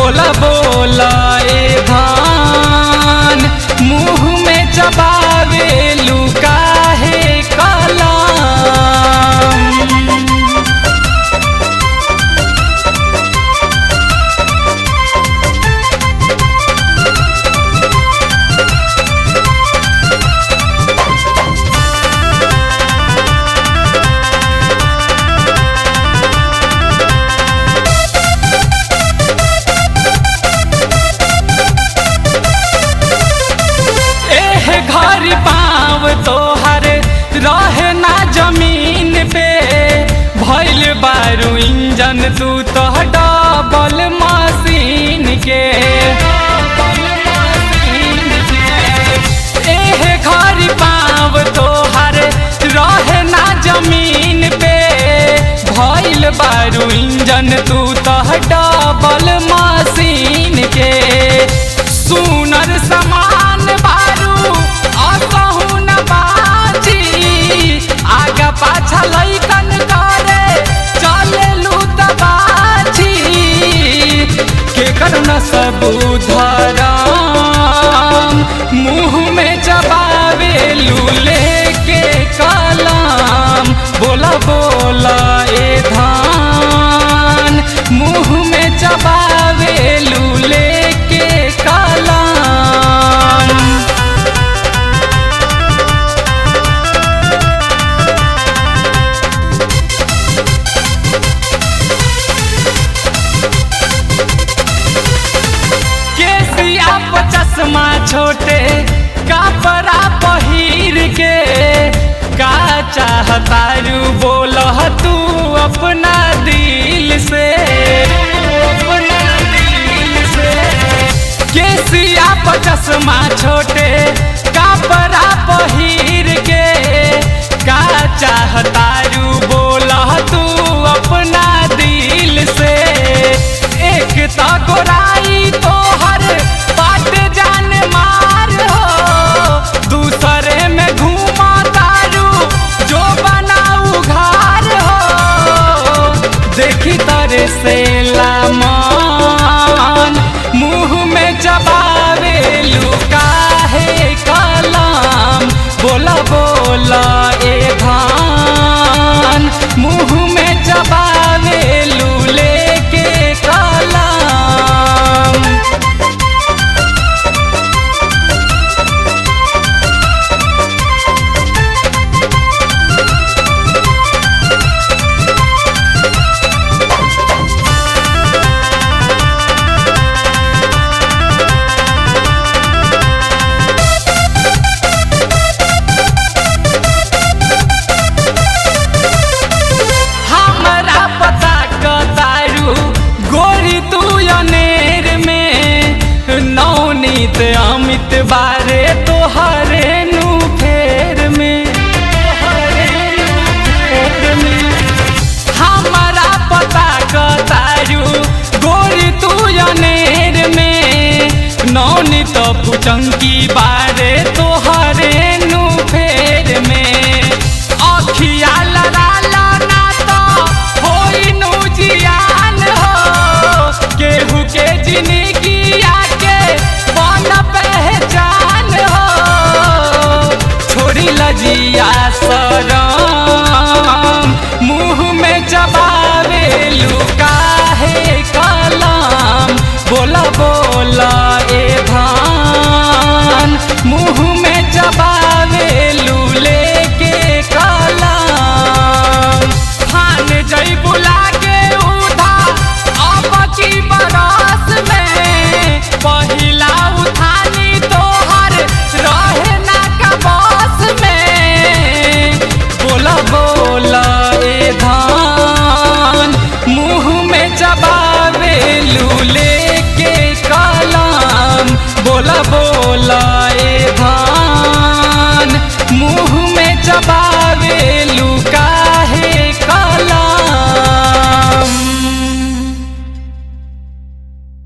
बोला बोला ए धान मुंह में चबावे लुका है कलम एह घर पाव तोहर रहे ना जमीन पे भइल बारू इंजन तू तो डबल मशीन के एह घर पाव तोहर रहे ना जमीन पे भइल बारू इंजन तू तो डबल मशीन के सुनर समान बारू असहु न बाजी आगा पाछा लैकन करे चलेलु त बाजी केकर न सबू धराम मुंह में चबावे लूले के कलाम बोला बोला ए धान मुंह में चबावे लूले के कलाम केसिया पर चश्मा छोटे कपड़ा पहिर के का चाहतारू बोल तू अपना दिल से अपना दिल से केसिया पर चश्मा छोटे कपड़ा पहिर के का चाहतारू बोल तू अपना दिल से एक तो गोराई तोहर बाट जान मार हो दूसरे में घूमा तारू जो बनाऊ घर हो देखी तरे से लामान मुंह में चबावे लुका है कलाम बोला बोला ए धान मुंह में चबावे लूले के कलाम हमरा पता कतारू गोरी तू अनेर में नौनीत अमित बारे तोहरे नु फेर में तोहरे नु फेर में हमरा पता कतारू गोरी तू अनेर में नौनी तो पुचंकी बारे तोहरे नु फेर में अखिया लड़ाला ना तो होई नु जियान हो केहू के जिंदगी आके बन पहचान हो छोड़ी लजिया सरम मुंह में चबावे लुका है कलाम बोला बोला ए धान मुंह में चबावे लूले के कलाम फान जई बुला के उठा अब की बरस में पहिला उठानी तोहर रहे ना कबस में बोला बोला ए धान मुंह में चबावे लूले के कलाम बोला बोला